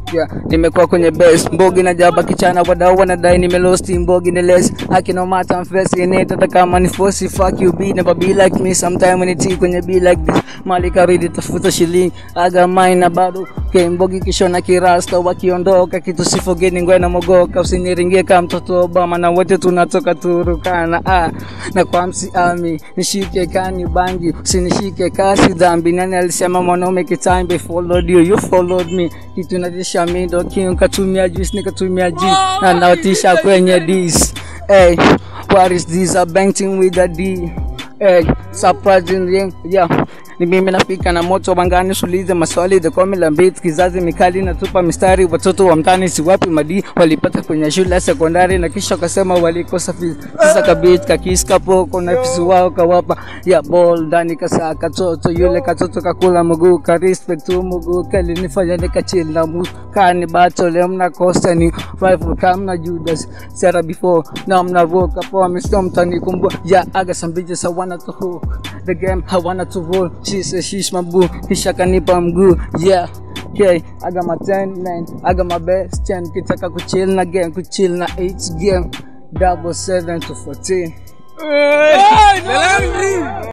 Yeah, nimekuwa kwenye base mbogi na jaba kichana wadau wanadai nimelosti mbogi ni less haki no matter I'm facing it hata kama ni force fuck you be never be like me sometime when it kwenye be like this mali karidi tafuta shilingi aga mine na bado okay, mbogi kishona kirasta wakiondoka kitu sifogeni ngwe na mogoka usiniringie kama mtoto Obama na wote tunatoka Turukana ah, na kwa msiami nishike kani bangi usinishike kasi dhambi nani alisema mwanaume kitambi followed you you followed me kitu natisha mi ndo king katumia juice nikatumia ji na naotisha kwenye dis hey, what is this a banking with a D hey, surprisingly yeah ni mimi nafika na moto wangani sulize maswali the come la beat kizazi mikali natupa mistari watoto wa mtani si wapi madi walipata kwenye shule ya sekondari na kisha wakasema walikosa fees sasa kabit kakiska poko na fisi wao kawapa ya ball ndani kasa katoto yule katoto kakula mguu ka respect tu mguu kali nifanya nikachill na mu kani battle mna kosa ni rival kama Judas Sarah before now mna rock up on me storm tani kumbu yeah I got some bitches I wanna to hook the game I wanna to roll she says she's my boo kisha kanipa mguu yeah Okay, I got my 10 man, I got my best 10 kitaka kuchill na game, kuchill na H game, double 7 to 14.